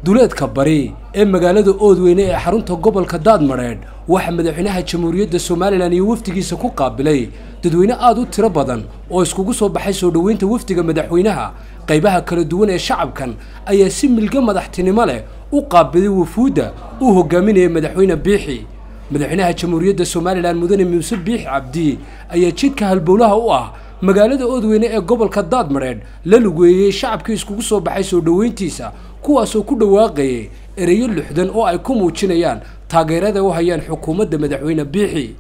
duleedka bari ee magaalada oodweyne ee xarunta gobolka daadmadheedh waxaa madaxweynaha jamhuuriyadda somalilan iyo wafdigiisa ku qaabilay dadweyne aada u tiro badan oo iskugu soo baxay soo dhoweynta wafdiga madaxweynaha qaybaha kala duwan ee shacabkan ayaa si milgo madaxtinimo leh u qaabilay wufuudda uu hogaaminayay madaxweyne biixi madaxweynaha jamhuuriyadda somalilan mudane muuse biixi cabdi ayaa jidka halbowlaha u ah magaalada oodweyne ee gobolka daadmadheedh la lugeeyey shacabkii iskugu soo baxay soo dhoweyntiisa kuwaasoo ku dhawaaqayay ereyo lixdan oo ay ku muujinayaan taageerada u hayaan xukuumadda madaxweyne biixi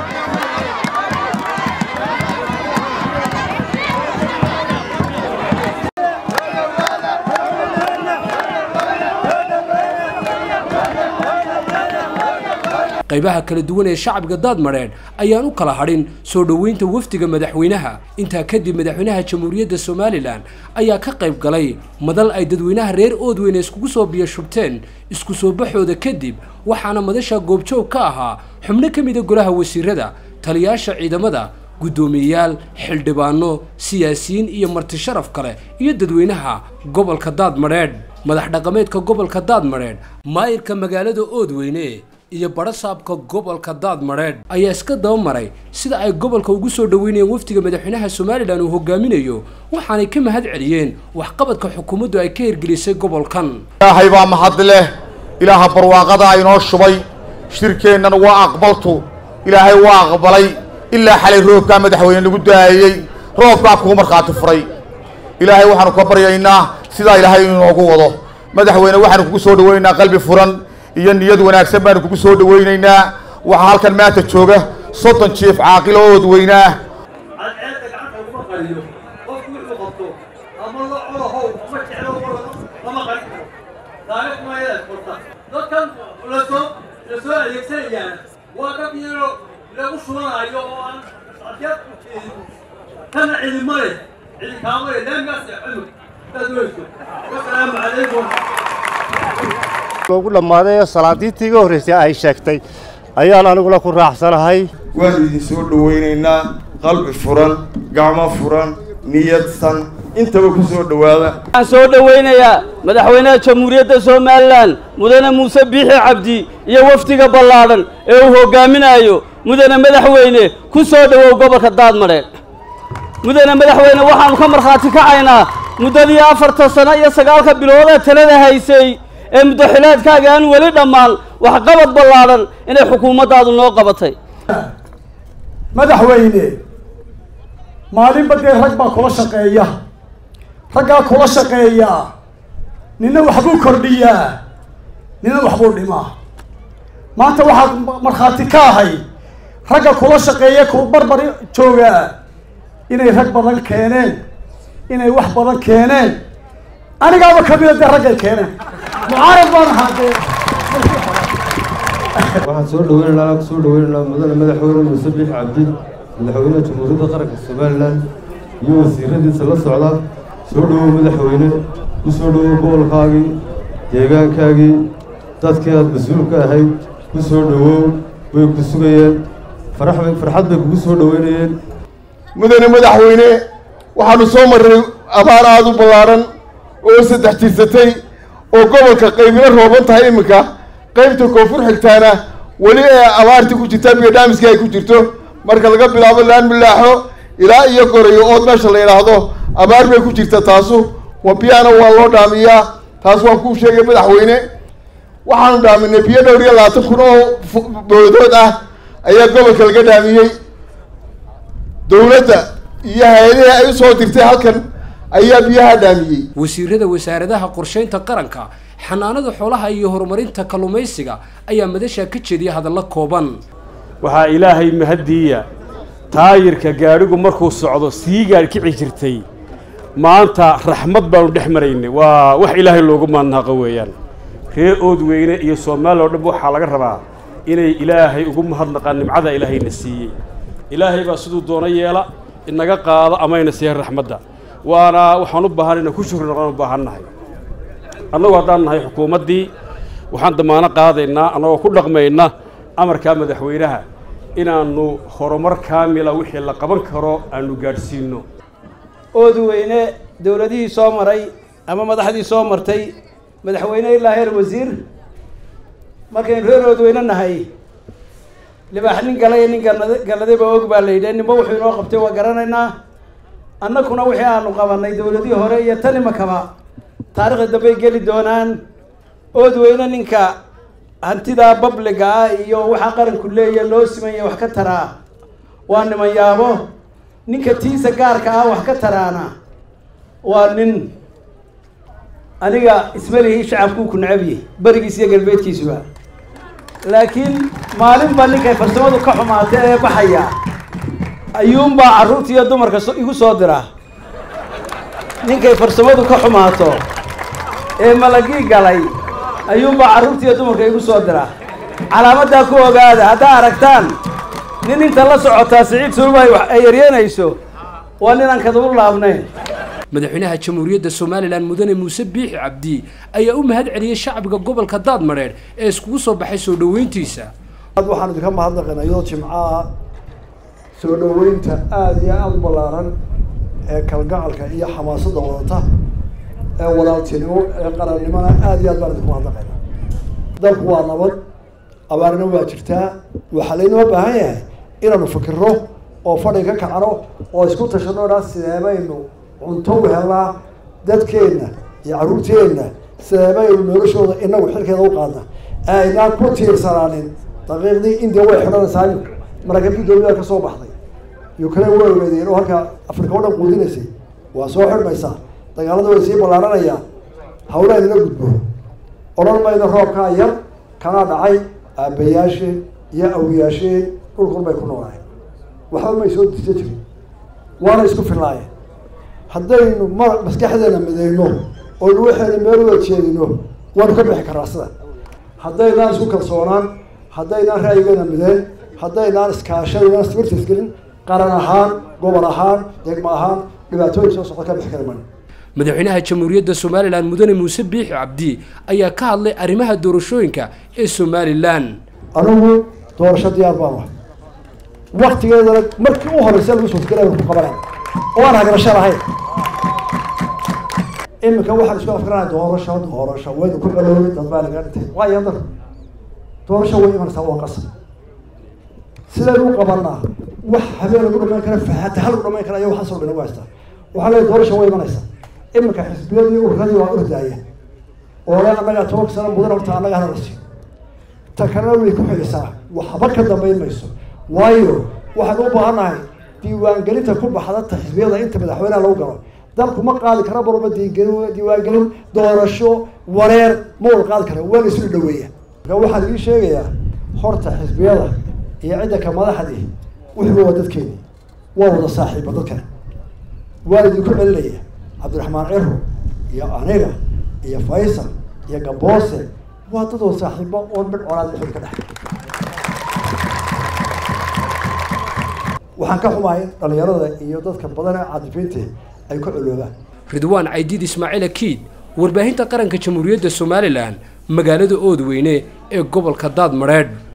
qaybaha kala duwan ee shacabka daadmadheedh ayaan u kala hadhin soo dhoweynta wafdiga madaxweynaha intaa kadib madaxweynaha jamhuuriyadda somalilan ayaa ka qayb galay madal ay dadweynaha reer oodweyne iskugu soo biyashubteen isku soo baxooda kadib waxaana madasha goobjoog ka ahaa xubno ka mida golaha wasiirada taliyaasha ciidamada guddoomiyeyaal xildhibaano siyaasiyiin iyo marti sharaf kale iyo dadweynaha gobolka daadmadheedh madax dhaqameedka gobolka daadmadheedh maayirka magaalada oodweyne iyo barasaabka gobolka daadmadheedh ayaa iska dabamaray sida ay gobolka ugu soo dhoweynayeen wafdiga madaxweynaha somalilan uu hogaaminayo waxaanay ka mahad celiyeen waxqabadka xukuumaddu ay ka hirgelisay gobolkan ilaahay baa mahad leh ilaaha barwaaqada inoo shubay shirkeennana waa aqbaltu ilaahay waa aqbalay ilaa xalay roobkaa madaxweyne lagu daayey roobkaa kuu markhaati furay ilaahay waxaanu ka baryaynaa sidaa ilaahay inoogu wado madaxweyne waxaanu kugu soo dhoweynaynaa qalbi furan iyo niyad wanaagsan baanu kugu soo dhoweynaynaa waxaa halkan maanta jooga soddon jiif caaqilo oodweynaa cadceedda gacanta laguma qariyo qofku wuxuu qabto ama la colahow ama jeclo lama qarin karo taariikh maayaad qorta dadkan lasoo lasoo adeegsanayaan waa dad iyaro lagu shubanayo oo aan adeed kana cidima leh cidi kaama leh laamigaas cunug dad weyso wasalaamu calaykum ugu dhammaaday ee salaadiintii iga horraysay ay sheegtay ayaan aniguna ku raacsanahay waanu idin soo dhowaynaynaa qalbi furan gacmo furan niyadsan intaba ku soo dhowaada waxaan soo dhowaynayaa madaxweynaha jamhuuriyadda somalilan mudane muuse biixi cabdi iyo wafdiga ballaadhan ee uu hoggaaminayo mudane madaxweyne ku soo dhowow gobolka daadmadheedh mudane madaxweyne waxaannu ka markhaati kacaynaa muddadii afartan sano iyo sagaalka biloodee talada haysay ee muddaxilaadkaaga aan weli dhammaan waxqabad ballaadhan inay xukuumaddaadu noo qabatay madaxweyne maalinba dee rag baa kula shaqeeya raggaa kula shaqeeyaa nina waxbuu kordhiyaa nina waxbuu dhimaa maanta waxaad markhaati ka ahay ragga kula shaqeeya ku barbar joogaa inay rag badan keeneen inay wax badan keeneen anigaaba kamida dee raggay keeneen mucaarad baan ahaa dee waxaan soo dhaweynaynaa ku soo dhaweynaynaa mudane madaxweyne muuse biix cabdi madaxweynaha jamhuuriyadda qaranka somalilan iyo wasiiradiisa la socda soo dhowow madaxweyne ku soo dhowow gobolkaagii deegaankaagii dadkii aad mas-uulka ahayd ku soo dhowow way ku sugayeen farax farxad bay kugu soo dhoweynayeen mudane madaxweyne waxaanu soo marray abaar aada u ballaadhan oo saddex jirsatay oo gobolka qaybina rooban tahay iminka qaybta koonfur xigtaana weli ee abaartii ku jirta bigadhaamiskii ay ku jirto marka laga bilaabo laan milaaxo ilaa iyo gorayo ood meesha la yidhaahdo abaar bay ku jirta taasu wabiyana waa loo dhaamiyaa taas waan kuu sheegay madaxweyne waxaanu dhaaminay biyo dhowr iyo labaatan kun oo boodood ah ayaa gobolka laga dhaamiyey dowladda iyo hay-adihii ay usoo dirtay halkan ayaa biyaha dhaamiyey wasiirada wasaaradaha qorshaynta qaranka xanaanada xoolaha iyo horumarinta kalluumaysiga ayaa madasha ka jeediya hadallo kooban waxaa ilaahay mahaddiiya taayirka gaadhigu markuu socdo sii gaadhkici jirtay maanta raxmad baanu dhex maraynay waa wax ilaahay loogu maadnaaqa weeyaan reer oodweyne iyo soomaaliya oo dhan waxaa laga rabaa inay ilaahay ugu mahadnaqaan nimcada ilaahayna siiyey ilaahay baa siduu doono yeela inaga qaado amayna siiya raxmadda waana waxaan u baahanayna ku shukri noqon u baahannahay annagu haddaan nahay xukuumaddii waxaan damaano qaadaynaa annagoo ku dhaqmayna amarkaa madaxweynaha inaannu horumar kaamila wixii la qaban karo aanu gaadhsiinno oodweyne dowladihii soo maray ama madaxdii soo martay madaxweyne ilaa heer wasiir markaynu reer oodweyne nahay libaax nin galay nin galnad galladayba og baa la yidhi ninba wuxuu inoo qabtay waa garanaynaa annaguna wixii aanu qabanay dowladihii hore iyo tan imakaba taarikhda dambey geli doonaan oodweyne ninka hantidaa babliga ah iyo waxaa qaranku leeya loo simanya wax ka taraa waa niman yaabo ninka tiisa gaarka ah wax ka taraana waa nin aniga ismalihii shacabkuu ku necabye berigiis iyo galbeedkiisuba laakiin maalinba ninkay farsamadu ka xumaatay ee baxaya ayuunbaa carruurta iyo dumarka igu soo dira ninkay farsamadu ka xumaato ee malagii galay ayuunbaa carruurta iyo dumarka igu soo dira calaamaddaa ku ogaada haddaa aragtaan nin inta la socotaa siciid sulma ay eryanayso waa ninaan kadabu laabnayn madaxweynaha jamhuuriyadda somalilan mudane muuse biixi cabdi ayaa u mahad celiyey shacbiga gobolka daadmadheedh ee iskugu soo baxay soo dhoweyntiisa waxaan idinka mahadnaqaynaa iyadoo jimcaha soo dhoweynta aada iyo aada u ballaaran ee kalgacalka iyo xamaasadda wadata ee walaaltinimo ee qarannimona aada iyo aad baan idinku mahadnaqaynaa dalku waa nabad abaarna waa jirtaa waxaa laynoo baahan yahay inaanu fikirro oo fadhi ka kacno oo isku tashano dhaa sideebaynu cunto u helnaa dadkeenna iyo carruurteenna sideebaynu noloshooda inagu xilkeeda u qaadna aynaan ku tiirsanaanin daqiiqdii india way xidhanaysaa maraakiibtii dowlada ka soo baxday ukraine way ogeedeen oo halka afrika o dhan quudinaysay waa soo xidhmaysaa dagaalada way sii ballaaranayaan hawlaha inala gudbo odhan mayno roobkaa yar kanaa dhacay aabbayaasheen iyo awyaasheen dhulkun bay ku noolaayeen waxba may soo disa jirin waana isku filaayeen haddaynu ma maskaxdeena midayno oynu waxaynu meel uga jeedino waanu ka bixi karaa sida haddaynaan isku kalsoonaan haddaynaan ra'yigeena mideen haddaynaan iskaashaynaan sbirta isgelin qaran ahaan gobol ahaan degmo ahaan dhibaatooyin soo socda ka bixi kara mayno madaxweynaha jamhuuriyadda somalilan mudane muuse biixi cabdi ayaa ka hadlay arrimaha doorashooyinka ee somalilan anigu doorasho diyaar baan ah waktigeedana markii u horeysa lagu suurtagelay ku qabanay oo aan hagarasho lahayn iminka waxaan isku afkaranaya doorasho doorasho waynu ku caloobay dad baa laga dhintay waayo dar doorasho way imanaysaa waa qasab sidaynu u qabanaa wax habeen lagu dhamayn kara fahaata hal lagu dhamayn kara ayaa waxaasoo dhan ugu haystaa waxaa leeyahay doorasho way imanaysaa iminka xisbiyadii urradii waa ordaaya oo le annagaa tobanka sano mudan horta annaga hadal siiyo ta kalena way ku xigaysaa waxba ka dambayn mayso waayo waxaan u baahannahay diiwaangelinta ku baxda ta xisbiyada inta madaxweyneha lagu galo dalku ma qaadi kara barba diigelin diiwaangelin doorasho wareer ma wada qaadi kara waa la isu dhaweeya marka waxaan idiin sheegayaa horta xisbiyada iyo cidda ka madaxdii wuxuuba waa dadkeeni waa wada saaxiiba dadkan waan idinku celinaya cabdiraxmaan ciro iyo aniga iyo faysal iyo gaboose waa dad wada saaxiibo oon mid colaad dhexooda ka dhex waxaan ka xumahay dhalinyarada iyo dadka badan ee caadifiinta ay ku coloobaan ridwaan caydiid ismaaciil akiid warbaahinta qaranka jamhuuriyadda somalilan magaalada oodweyne ee gobolka daadmadheedh